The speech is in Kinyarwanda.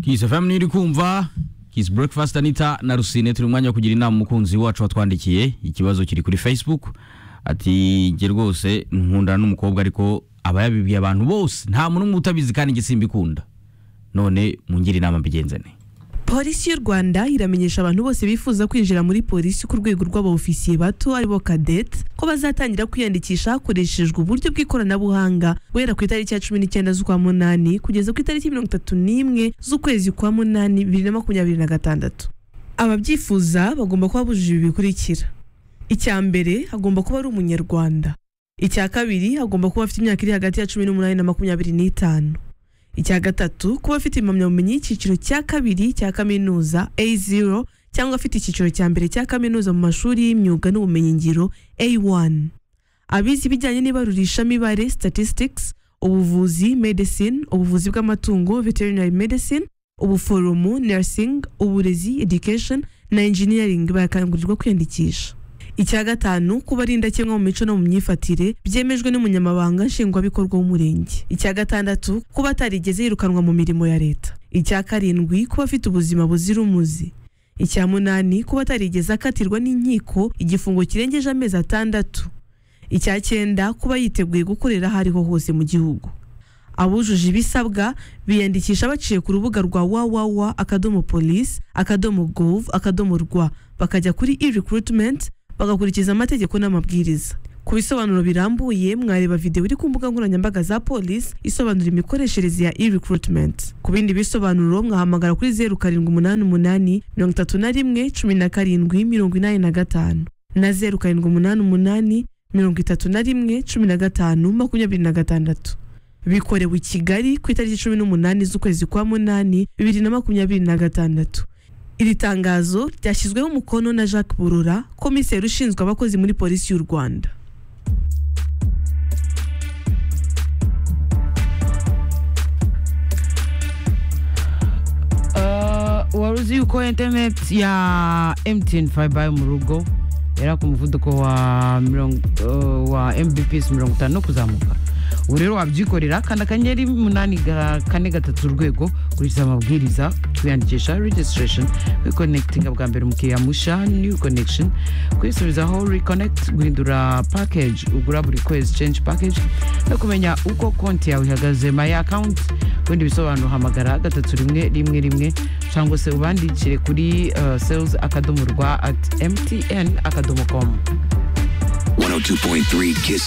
Kiss FM iri kumva Kiss Breakfast Anita na Rusine turi mwanya wo kugira inama umukunzi wacu watwandikiye ikibazo kiri kuri Facebook ati nge rwose nkundana n'umukobwa ariko aba yabibwiye abantu bose nta muntu umwe utabizi kandi nge simbikunda none mungire inama mbigenze ne polisi y'u rwanda iramenyesha abantu bose bifuza kwinjira muri polisi ku rwego rw'abofisiye bato aribo kadete ko bazatangira kwiyandikisha hakoreshejwe uburyo bw'ikoranabuhanga guhera ku itariki ya cumi n'icyenda z'ukwa munani kugeza ku itariki mirongo itatu n'imwe z'ukwezi kwa munani bibiri na makumyabiri na gatandatu ababyifuza bagomba kuba bujuje ibi bikurikira icya mbere hagomba kuba ari umunyarwanda icya kabiri hagomba kuba afite imyaka iri hagati ya cumi n'umunani na makumyabiri n'itanu icya gatatu kuba afite impamyabumenyi y'icyiciro cya kabiri cya kaminuza A0 cyangwa afite icyiciro cya mbere cya kaminuza mu mashuri y'imyuga n'ubumenyingiro A1 abizi ibijyanye n'ibarurishamibare statistics ubuvuzi medicine ubuvuzi bw'amatungo veterinary medicine ubuforomo nursing uburezi education na engineering barakangurirwa kwiyandikisha icya gatanu kuba ari indakemwa mu mico no mu myifatire byemejwe n'umunyamabanga nshingwabikorwa w'umurenge icya gatandatu kuba atarigeze yirukanwa mu mirimo ya leta icya karindwi kuba afite ubuzima buzira umuze icya munani kuba atarigeze akatirwa n'inkiko igifungo kirengeje amezi atandatu icya cyenda kuba yiteguye gukorera aho ariho hose mu gihugu abujuje ibisabwa biyandikisha baciye ku rubuga rwa wawawa akadomo polisi akadomo govu akadomo rwa bakajya kuri e-recruitment bagakurikiza amategeko n'amabwiriza ku bisobanuro birambuye mwareba videwo iri ku mbuga nkoranyambaga za polisi isobanura imikoreshereze ya e-recruitment ku bindi bisobanuro mwahamagara kuri zeru karindwi umunani umunani mirongo itatu na rimwe cumi na karindwi mirongo inani na gatanu na zeru karindwi umunani umunani mirongo itatu na rimwe cumi na gatanu makumyabiri na gatandatu bikorewe i kigali ku itariki cumi n'umunani z'ukwezi kwa munani bibiri na makumyabiri na gatandatu iri tangazo ryashyizweho umukono na jacques burura komiseri ushinzwe abakozi muri polisi y'u rwanda wari uzi yuko interineti ya emutiyeni fayiba yo mu rugo yari ku muvuduko wa mirongo wa mbps mirongo itanu kuzamuka ubu rero wabyikorera kanda akanyenyeri umunani ga- kane gatatu urwego kurikiza amabwiriza twiyandikisha registration wiconekitinga bwa mbere umukiriya musha new connection kwisubizaho reconnect guhindura package ugura buri kwezi change package no kumenya uko konti yawe ihagaze my account ubundi bisobanuro hamagara gatatu rimwe rimwe rimwe cyangwa se ubandikire kuri uh, sales akadomo rwa at mtn akadomo com 102.3 Kiss